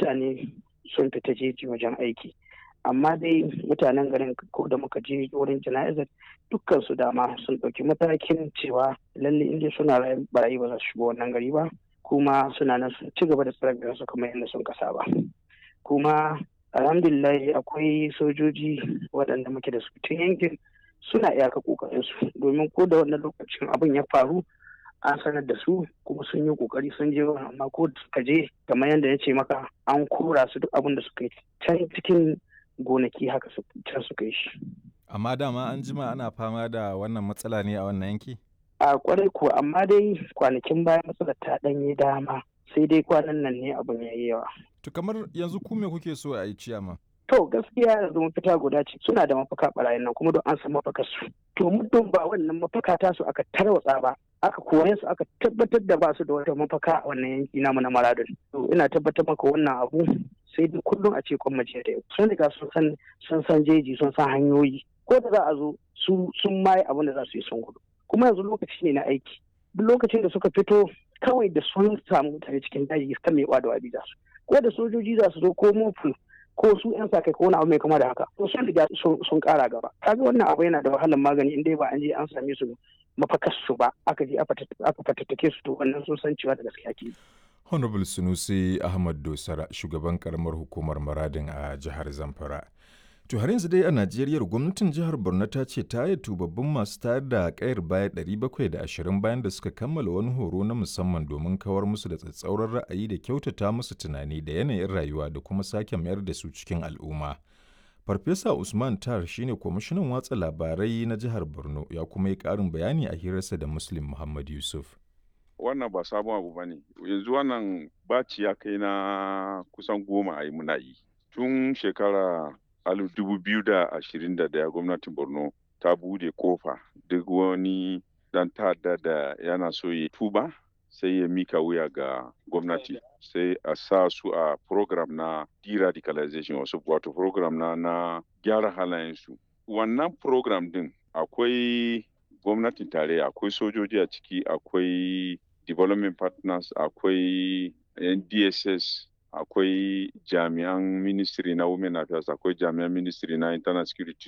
mutane sun fita jeji wajen aiki amma dai mutanen garin ko da muka je wurin jana'izar dukkan su dama sun ɗauki matakin cewa lalle inda suna barayi ba za su shigo wannan gari ba kuma suna nan sun ci gaba da tsare su kamar yadda sun kasa ba kuma alhamdulillah akwai sojoji waɗanda muke da su tun yankin suna iyaka kokarin su domin ko da wannan lokacin abin ya faru an sanar da su kuma sun yi kokari sun je amma ko suka je kamar yadda ya ce maka an kora su duk abin da suka yi can cikin gonaki haka can suka yi shi amma dama an jima ana fama da wannan matsala ne a wannan yanki a kwarai kuwa amma dai kwanakin baya matsalar ta ɗanye dama sai dai kwanan nan ne abin ya yi yawa to kamar yanzu ku me kuke so a yi ciyama To gaskiya yanzu mafita guda ce suna da mafaka barayin nan kuma don an san mafakar su. To muddin ba wannan mafaka ta su aka tarwatsa ba aka kore su aka tabbatar da ba su da wata mafaka a wannan yanki namu na Maradun. To ina tabbatar maka wannan abu sai dai kullum a ce kwan mace da yau. Sun riga sun san sun san jeji sun san hanyoyi ko da za a zo su sun maye abin da za su yi sun gudu. Kuma yanzu lokaci ne na aiki. Duk lokacin da suka fito kawai da sun samu mutane cikin daji kan mai da wabi za su. Ko da sojoji za su zo ko mofu ko su yan sa kai ko wani abu mai kama da haka to sun riga sun kara gaba kaga wannan abu yana da wahalar magani in dai ba an je an same su mafakar su ba aka je aka fatattake su to wannan sun san cewa da gaskiya ke honorable sunusi ahmad dosara shugaban karamar hukumar maradin a jihar zamfara To har yanzu dai a Najeriya gwamnatin jihar Borno ta ce ta yi tubabbin masu tayar da kayar baya 720 bayan da suka kammala wani horo na musamman domin kawar musu da tsatsauran ra'ayi da kyautata musu tunani da yanayin rayuwa da kuma sake mayar da su cikin al'umma. Farfesa Usman Tar shine kwamishinan watsa labarai na jihar Borno ya kuma yi ƙarin bayani a hirarsa da Muslim Muhammad Yusuf. Wannan ba sabon abu ba ne, yanzu wannan baci ya kai na kusan goma a yi muna yi. Tun shekara alif dubu biyu da ashirin da daya gwamnatin borno ta bude kofa duk wani dan ta'adda da yana so ya tuba sai ya mika wuya ga gwamnati sai a sa su a program na de-radicalization wasu wato program na na gyara halayensu wannan program din akwai gwamnatin tarayya akwai sojoji a ciki akwai development partners akwai ndss akwai jami'an ministry na women affairs akwai jami'an ministry na internal security